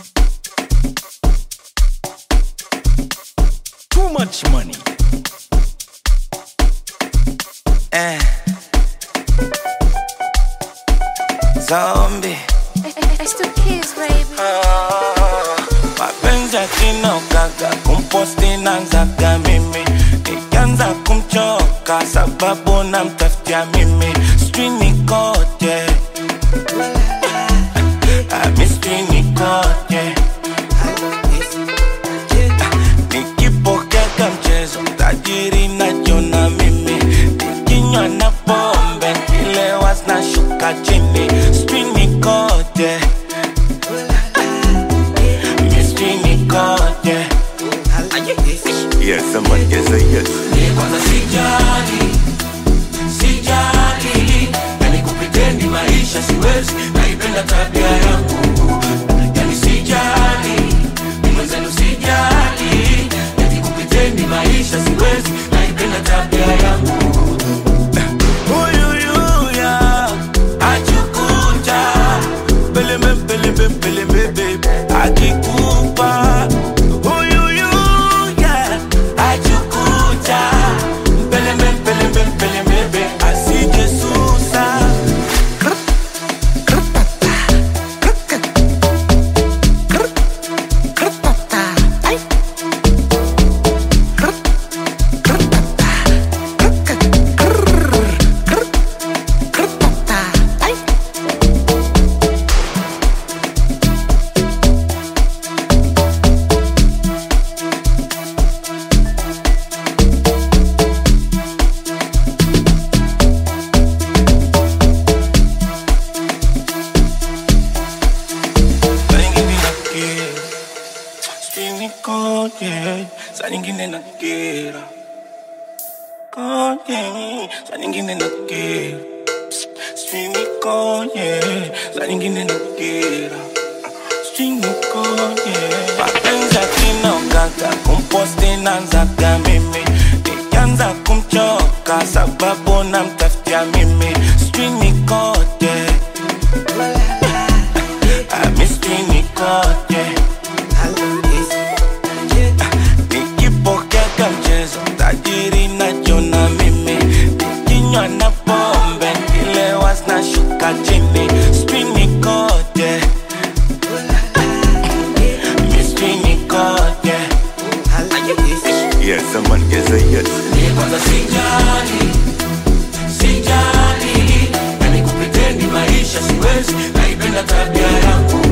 Too much money. Eh. Zombie. It's the kids, baby. Ah, mapenzi akina ukaga kumposti nanzaga mimi nikianza kumchoka sababu namtafutia mimi sijui nikoje Ah, mi sijui nikoje nikipokeka mchezo tajiri najiona mimi nikinywa na pombe kilewa zinashuka chini sijui nikoje mi sijui nikoje Yes, someone can say yes. kwanza sijali sijali yani kupritendi maisha siwezi naipenda tabia yangu yani sijali ni mwenzenu sijali yani kupritendi maisha siwezi naipenda tabia yangu Uyuyuya, achukucha Peleme, peleme, peleme, babe Akikupa Uyuyuya, achukucha Peleme, peleme, peleme, babe Asije susa Saa nyingine nakera Sijui nikoje Saa nyingine nakera Koje Saa nyingine nakera Sijui nikoje Saa nyingine nakera Sijui nikoje Mapenzi akina ukaga Kumposti nanzaga mimi Nikianza kumchoka Sababu namtafutia mimi Sijui nikoje I miss nikoje nikipokeka mchezo tajiri najiona mimi nikinywa na pombe kilewa zinashuka chini sijui nikoje Mi sijui nikoje Yes, someone can say yes. kwanza sijali sijali yani kupritendi maisha siwezi naipenda tabia yangu